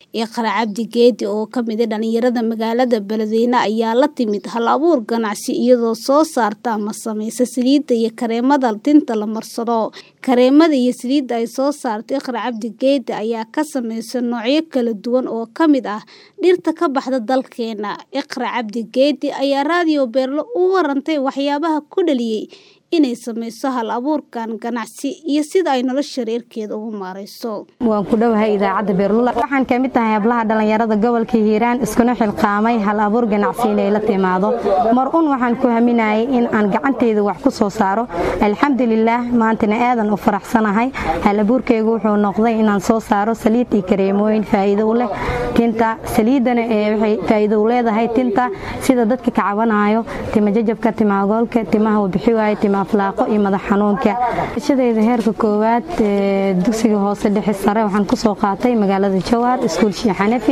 Iqra Cabdi Geedi oo ka mid ah dhalinyarada magaalada Beledweyne ayaa la timid hal-abuur ganacsi iyadoo soo saarta ama samaysa saliidda iyo kareemada tinta la marsado. Kareemada iyo saliidda ay soo saarto Iqra Cabdi Geedi ayaa ka samaysan noocyo kala duwan oo ka mid ah dhirta ka baxda dalkeena. Iqra Cabdi Geedi ayaa Radio Beerlo u warantay waxyaabaha ku dhaliyay inay samayso hal-abuurkan ganacsi iyo sida ay nolosha reerkeeda ugu maareyso. waan ku dhowahay idaacadda beerlula waxaan ka mid tahay hablaha dhalinyarada gobolka hiiraan iskuna xilqaamay hal-abuur ganacsi inay la timaado mar un waxaan ku haminayay in aan gacanteyda wax ku soo saaro alxamdulilaah maantana aadan u faraxsanahay hal-abuurkeygu wuxuu noqday inaan soo saaro saliid iyo kareemooyin faa'iido u leh tinta saliidana ee waxay faa'iido u leedahay tinta sida dadka ka cabanayo tima jajabka tima agoolka timaha uu bixi waayo tima aflaaqo iyo madax xanuunka shadeyda heerka koowaad ee dugsiga hoose dhexe sare waxaan ku soo qaatay magaalada Jowhar iskuul Sheikh Xanafi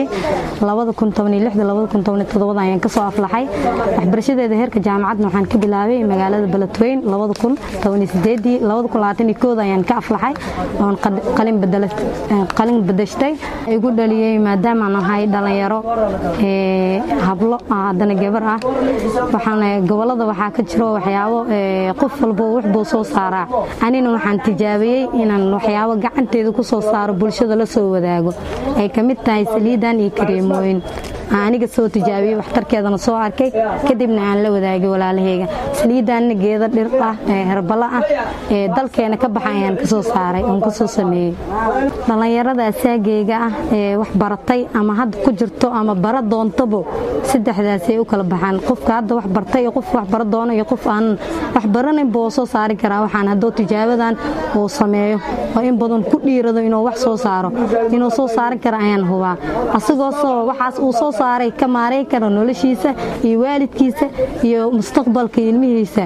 2016 ayaan ka soo aflaxay waxbarashadeeda heerka jaamacadna waxaan ka bilaabay magaalada Beledweyne 2018 2021 ayaan ka aflaxay oon qalin bedelay qalin bedeshtay igu dhaliyay maadaama aan ahay dhalinyaro ee hablo haddana gabar ah waxaan gobolada waxaa ka jiro waxyaabo qof walba wax buu soo saaraa anina waxaan tijaabiyey inaan waxyaabo gacanteeda ku soo saaro bulshada la soo wadaago ay ka mid tahay saliidan iyo kareemooyin aniga soo tijaabiyey waxtarkeedana soo arkay kadibna aan la wadaagay walaalaheyga saliidanna geeda dhir ah ee herbala ah ee dalkeena ka baxa ayaan kasoo saaray oon kasoo sameeyey dhallinyarada asaageyga ah ee wax baratay ama hadda ku jirto ama bara doontabo saddexdaasay u kala baxaan qofka hadda wax bartay iyo qof wax bara doono iyo qof aan wax baranin buu soo saari karaa waxaan hadduu tijaabadan uu sameeyo oo in badan ku dhiirado inuu wax soo saaro inuu soo saaran kara ayaan hubaa asagoosoo waxaas uu soo saaray ka maareyn karo noloshiisa iyo waalidkiisa iyo mustaqbalka ilmihiisa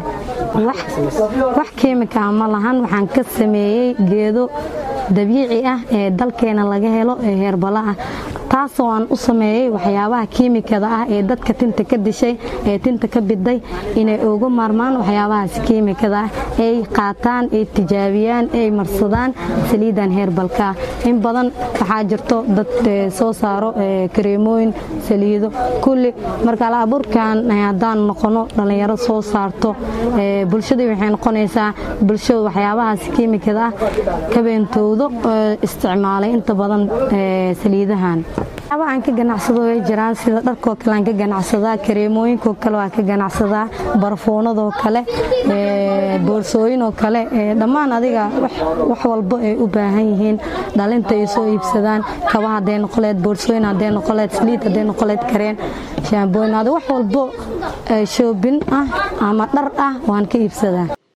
wax keemika ma lahan waxaan ka sameeyey geedo dabiici ah ee dalkeena laga helo ee heerbala ah taasoo aan u sameeyey waxyaabaha kiimikada ah ee dadka tinta ka dishay ee tinta ka biday inay uga maarmaan waxyaabahaas kiimikada ah ay qaataan ay tijaabiyaan ay marsadaan saliidan heerbalka ah in badan waxaa jirto dad soo saaro kareemooyin saliido kulli marka alaabuurkan haddaan noqono dhallinyaro soo saarto bulshadii waxay noqonaysaa bulsho waxyaabahaas kiimikada ah kabeentoodo isticmaalay inta badan saliidahan waxyaaba aan ka ganacsado way jiraan sida dharkoo kale aan ka ganacsadaa kareemooyinkoo kale waan ka ganacsadaa barfuunadoo kale boorsooyinoo kale dhammaan adiga wax walbo ay u baahan yihiin dhalinta ay soo iibsadaan kaba hadday noqoleed boorsooyin hadday noqoleed saliid hadday noqoleed kareen shaambooyin wax walbo shoobin ah ama dhar ah waan ka iibsadaa